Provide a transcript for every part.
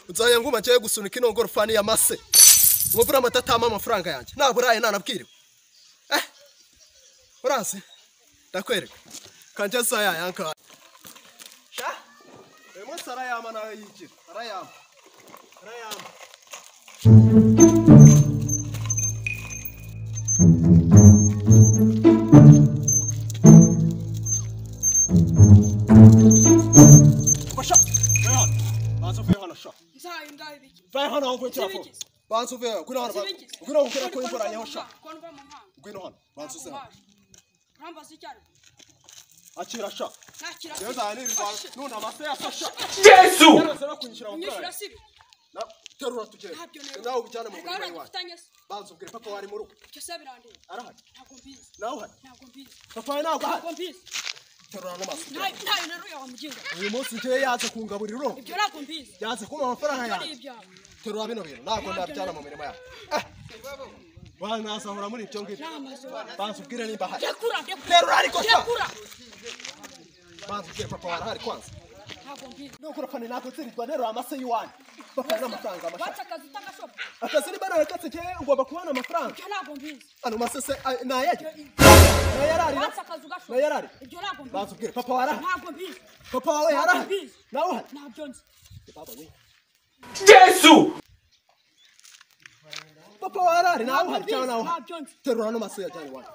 nzaya nguma njyewe gusunika ino ngorofani ya mase umuvura amatatama amafaranga yanjye ntabwo uraye ntanabwiriwe eh urazi ndakwereka kanjye nsaya yankaya sha uyu munsi arayama nawe yigira arayama arayama Basha, Reyhan, baza uvuye hano sha. nzayo ndayo biki Vaye hano aho uvuye kera vuba. Zibigize. Banza uvuye hano, ngwino hano, Zibigize. ngwino aho ukora ko imvura sha. Koni uva mu mpanga. Ngwino hano, banza uze hano. Ntakubaje. Urambaza icyo ari cyo? Akira sha. Nakira Rero sibi. zani rirwa, Oshye. nuna amase ya sha sha. yesu Yaraza no kunyishira Unyishyura amafaranga. sibi. Na terura tugere. Ntabyo ntera. Nawe ubijyane mu Hari murima gahunda iwacu. dufitanye se. Banza ubwire papa wari mu rugo. Ibyo se birandeba. Arahari. Ntabwo mbizi. Nawe uhari. Ntabwo mbizi. Papa wawe ntabwo ahari. Ntabwo mbizi. Terura n'amaso. Ntayo ntayo nteruye wa mugingo. Uyu munsi njyewe yaje kungaburira urongo. Ibyo ntabwo mbizi. Yaje kumpa amafaranga Ibyo ni yanjye. ibyawe. Terura bino bintu, ntabwo ndabyana mu mirimo yawe. Eh. Wa nasahura muri ibyo ngibyo. Ni amazu. Banza ubwire nimba ahari. Rekura rekura. Terura ariko sha. Rekura. Banza ubwire papa wari ahari kwanza. Ntabwo mbizi. Nukura fani ntabwo nsirirwa nterura amase y'iwanyu. Papa ni amafaranga amasha. Watsa akazi utakashoba. akazi niba narakatse njyewe ngomba kubona amafaranga Ibyo ntabwo mbizi. ano masese ay- nayajya nayararira Watsa akazi ugashoba. nayarari Ibyo ntabwo mbizi. bazubwire papa waraha Ntabwo mbizi. papa wawe yaraha Mbizi. nawe uhari Ntabyo nzi. Baba we. yesu papa wawe arahari nawe uhari cyangwa nawe uhari Ntabyo nzi. terura ano maso yajyanye iwanyu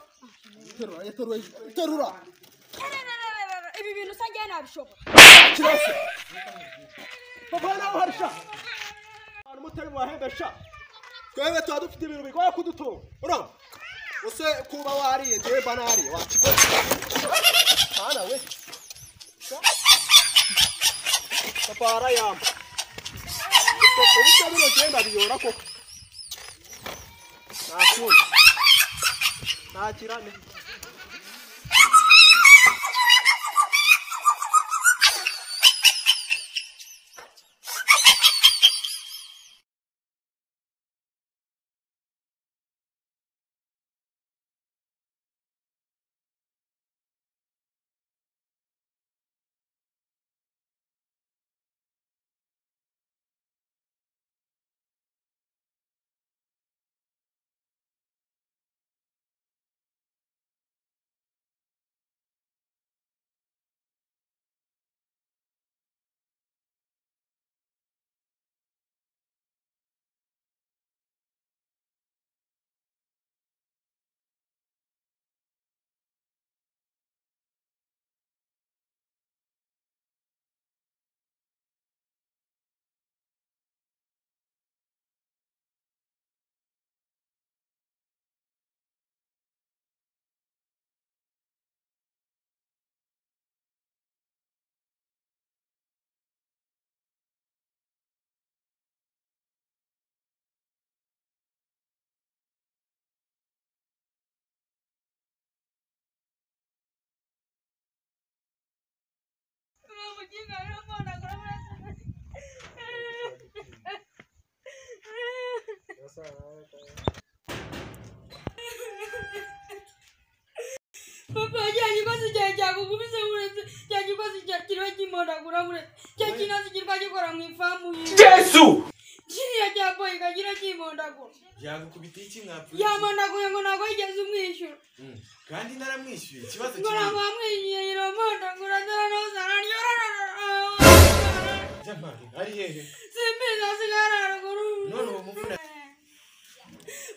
terura yateruwe terura Rererererere, ibi bintu usa ngewe nabishobora kirase papa wawe nawe uhari sha abantu mutari mubahembe sha twebwe tuba dufite ibintu bigoye kudutunga urumva use kuba wariye njyewe mba nariye wakigoye hana we papa warayamba ubusa bino genda biyora koko nakundi ntakirane papa cya kibazo cyawe cyagukubise buretse cya kibazo cya kiriho kimonagura buretse cya kinazi kirwa gikora mu ifamu yiwe yesu kiriya cya boyi kagira kimondagura yagukubitiye iki mwapfuye yamondaguye ngo ntabwo yigeze umwishyura Mm. kandi naramwishyuye ikibazo ngo ntabwo kinini wamwishyuye yiromondagura zaranozaranyorororo jamani ari hehe simbiza sigararaguru none uwo muvuna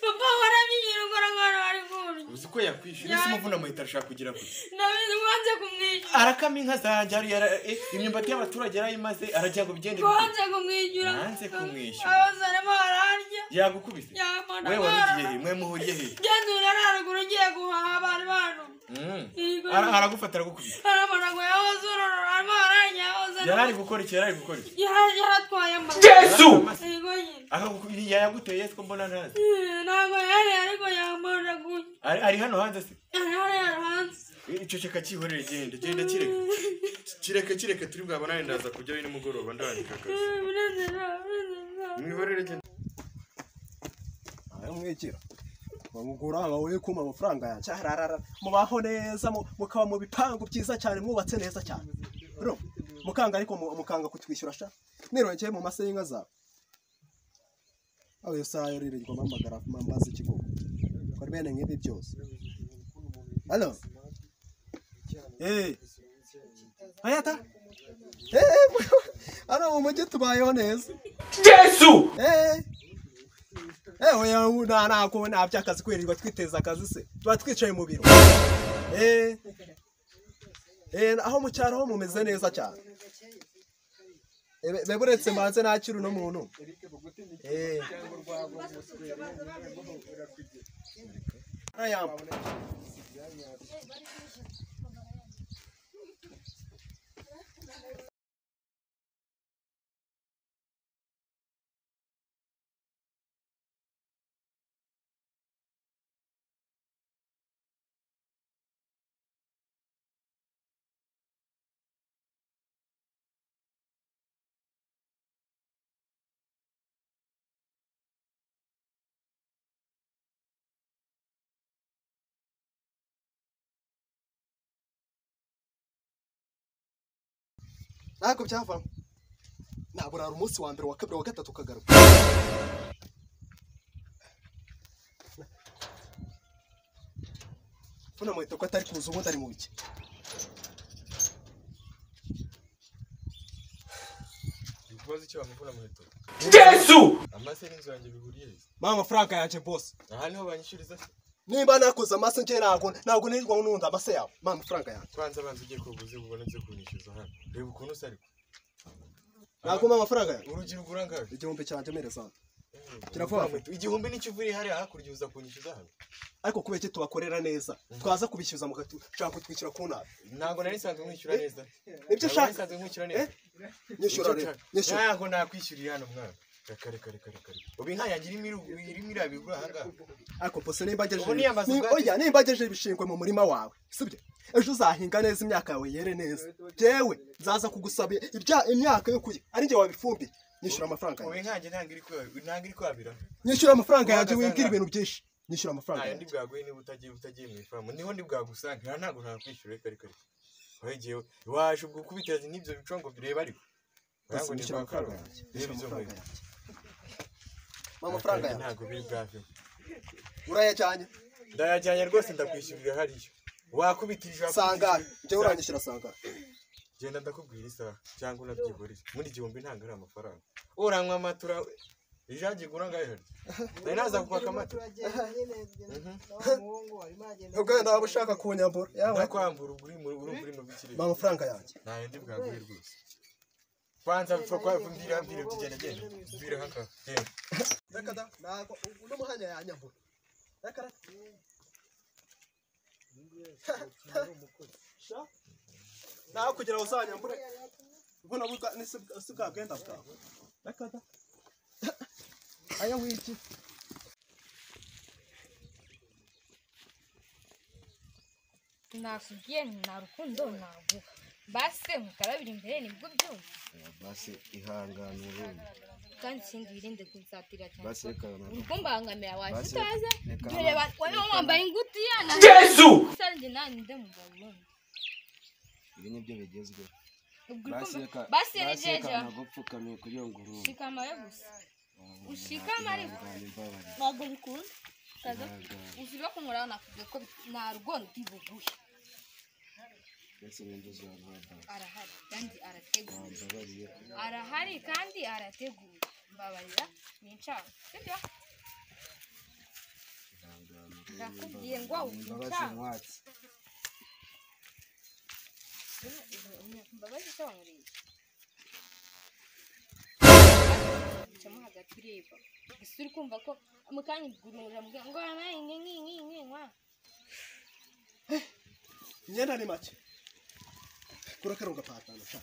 papa warabinyira ukora nk'ahantu ari kurya uzi ko yakwishyura ese umuvuna muhita arashaka kugira gutya ndabizi wanze kumwishyura arakama inka zanjye ari yara- eh, imyumbati y'abaturage yarayimaze aragira ngo bigende ngo bite wanze kumwishyura Nanze kumwishyura. abazaremo bararya yagukubise yamana we warugiye barara he mwe muhuriye he genzura raruguru ugiye guhaha abantu bantu Mm. Yego. Ara- aragufata aragukubita aramara ngo yahoze urorora arimo ararya yahoze yari ari gukora iki yari ari gukora iki yari yaratwaye amaguru yesu yego nyine akagukubita yaguteye ko mbona ntazi Eh, ntabwo yari ariko yamondaguye ari ari hano hanze se arahara yarahanze iceceka cyihorere genda genda kireka kireka kireka turi bwabonane ndaza kujyayo nimugoroba ndandika akazi munezero munezero mwihorere genda aramwigira bamugura abawe kuma amafaranga yanjye ararara mubaho neza mu- mukaba mu bipangu byiza cyane mwubatse neza cyane bro mukanga ariko mu- mukanga kutwishyura sha nirongeye mu mase y'inka zawe aho sayo ririrwa mpamagara mpambaza ikigogo kora bene nk'ibi byose halo eh hayata eh hano mu mujyi tubayeho neza Gesù! Eh. Eh, oya nta ntabwo nta by'akazi kwirirwa twiteza akazi se tuba twicaye mu biro Eh. Eh, aho mu cyaro ho mumeze neza cyane Eh, be- be buretse mbanze nakira uno muntu Eh. Arayampa. ntabwo byavamo ntabwo urara umunsi wa mbere wa kabiri wa gatatu ukagaruka funa muhita ko atari kuza ubundi ari mu biki ikibazo cyo bamukora mu leta Gesù! amase n'inzu yanjye bihuriye he? mpa amafaranga yanjye bose aha niho banyishyuriza se niba nakoze amase njye ntabwo ntabwo nirirwa nunda amase yawe mpa amafaranga yanjye banza banza ugiye kuguzi ubona byo kunishyuza hano reba ukuntu usa ariko ntabwo mpa amafaranga yanjye urubyiruko urangaye igihumbi cyanjye mereza hano Kiravuga ngo, igihumbi n'ikivuri hariya hakurya uza kunyishyuza hano ariko kubera iki tubakorera neza twaza kubishyuza mugashaka kutwishyura ku nabi ntabwo nari nsanzwe nkwishyura Eh, neza nibyo Ntabwo nari ushaka nsanzwe nkwishyura neza nyishyura rero nyishyura ntabwo nakwishyuriye hano mwana reka reka reka reka reka ubu inka yanjye irimo iru- irimo irabigura ahangaha ariko pose nimba Ubu ni amazu agejeje bwaki. oya nimba agejeje ibishingwe mu murima wawe sibyo ejo uzahinga neza imyaka yawe yere neza jewe nzaza kugusaba ibya imyaka yo kurya ari njye wabifumbiye nyishyura amafaranga ubu yanjye inka yanjye ntabwo iri kwa- ntabwo iri kwabira nyishyura amafaranga yanjye Ubu wibwira wagasanga- ibintu byinshi nyishyura amafaranga ntayo yanjye ndibwaguhe niba utagiye utagiye mu ifamu niho ndibwagusange aha ntabwo ntakwishyura reka reka reka wowe igihe waje ubwo kubiteza n'ibyo bicongo bireba ariko Basi, Ntabwo nyishyura nibwakara. amafaranga yanjye Reba nyishyura izo amafaranga nkweto. yanjye mpa amafaranga yanjye ntabwo biri bwave urayajyanye ndayajyanye rwose ndakwishyurira hariya wakubitije sangara njyewe uranyishyura sangara genda ndakubwira isaha cyangwa unabyigurire muri igihumbi ntabwo ari amafaranga uranywa amata urawe ijagi igura ngahe hari nari naza kukwaka amata ubwo nawe ushaka kunyambura yawe ndakwambura uguri mu urumva uri mu mpa bikirere amafaranga yanjye ntayo ndi bwaguhe rwose kwanza bipfa kwa mbwira mbwira kugenda genda mbwira haka genda reka da ntabwo uno muhanya yanyambura reka da Sha, nawe kugira ngo uzanyambure mbona buka ni si si bwa bwenda bwawe reka da aya wiki nakubwiye nti nta rukundo naguha base mukarabira imbere nibwo byumva basi ihangane ubundi kandi ikindi wirinde kubisatira cyane basi reka uri kumbangamira waje Basi, utaza reka- dore ba- wowe wambaye ingutiya na Gesù! gusa njye nanjye ndi umugabo wundi ibi nibyo bigezweho ubwo uri kumva basi reka ntabwo upfukamiye kugira ngo urumve shikamaye gusa ushikama ariko ntabwo bikunda kaza usiba kumuraho nakubwiye ko nta rugondo bibuguhe arahari kandi arateguye arahari kandi arateguye mbabarira ninshaka sibyo ndakubwiye ngo ninshaka imbabazi zongeye icamo hagati ureba gusa uri kumva ko mu kanya gurumurira muganga ngo wabaye nkinkinkwa imyenda ni make kurakara ugapatana sha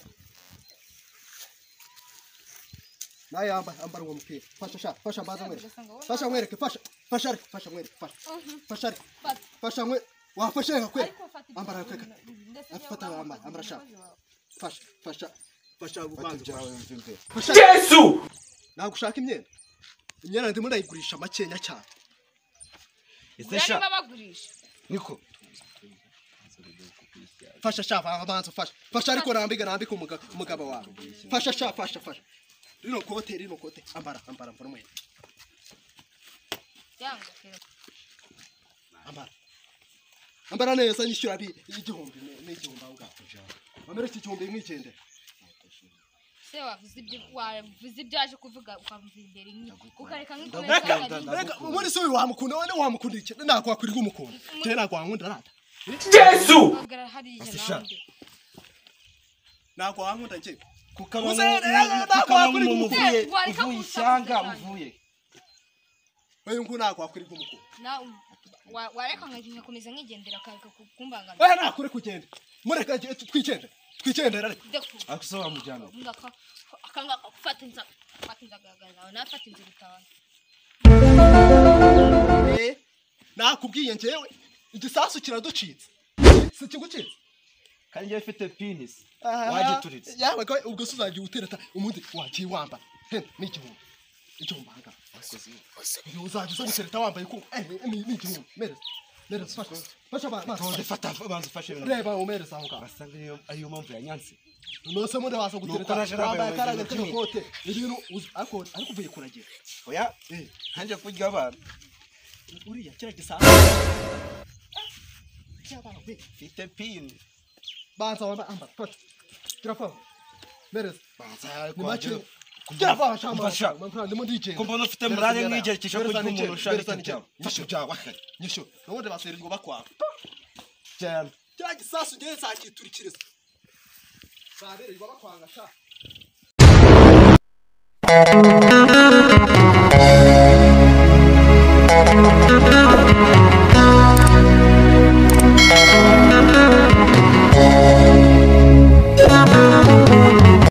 nawe yamba ambara uwo mupira fasha sha fasha mbanza mwereke fasha mwereke fasha fasha ariko fasha mwereke fasha fasha ariko fata fasha nkwe wafashe reka kwera ariko fata Ambara ibyo kweka. bintu, ndetse Afata niba ambara, wakoze ambara shaka. umukozi wawe. fasha fasha fasha fata ubanza ibyawe mfite fasha Jesu! ntabwo ushaka imyenda imyenda ndimo ndayigurisha makenya cyane Gura niba bagurisha niko fasha sha abanza fasha fasha ariko rambika rambika umugabo umugabo wawe fasha sha fasha fasha rino kote rino kote ambara ambara ambara umwenda yanga kera. ambara ambara neza yishyura bi igihumbi ne- n'igihumbi aho ngaho bamere iki gihumbi mwigendera se wavuze ibyo wavuze ibyo waje kuvuga ukavuza imbere inyuma ukareka nk'ikomeza mbega mbega ubundi se uyu wamukunda wowe wamukunda iki ntabwo wakwiriye umukunda njyewe ntabwo wankunda rata Jesu! uhagarara hariya Afasha. nawe ntabwo wankunda njyewe kuko Muze, abamo- rero, ntabwo kuko abamo wakwiriye uvuye gukunda. Wareka uvuye gusa ishyanga gusa. uvuye wewe ngo ntabwo wakwiriye umukunda nawe wa- wareka nkakomeza nkigendera akareka kumbangamira wewe ntakure kugenda mureka njye- twigendere twigendere ariko akuse wamujyana akangaka gufata inzara gufata inzara nawe nafata inzira utawe Eh, nakubwiye njyewe igisasu kiraducitse si kigucitse kandi njyewe ufite pinisi Aha. wagituritse yawe ko ubwo se uzagiye utereta umundi wagiye wambara hen n'igihumbi igihumbi ahangaha iyo uzajya uza gutereta wambaye ko eh, ni- ni ni igihumbi mereza mereza fasha fasha ba- ba- tonze fata banza ufashe ibintu reba umereza aho ngaho basanga ariyo ariyo mpamvu yanyanse nose muri waza gutereta naje nambaye wambaye akaraga ibintu by'imwe. k'agakote ibintu uzi- ariko ariko uvuye kuragira oya Eh, nkanjye kurya abantu uriya kiriya gisasu mfite pini banza wambaye ambara fasha kirafaho mereza banza ni make kugira- kugera fasha Fasha. amafaranga ndimo ndigenda kumva ufite murare nk'igerekeje ko uri umuntu ushaka icyo byaba fasha byawe nyisho n'ubundi baserizwa bakwawe cyane kiriya gisasu ngewe nzakiturikiriza zabererwa bakwanga sha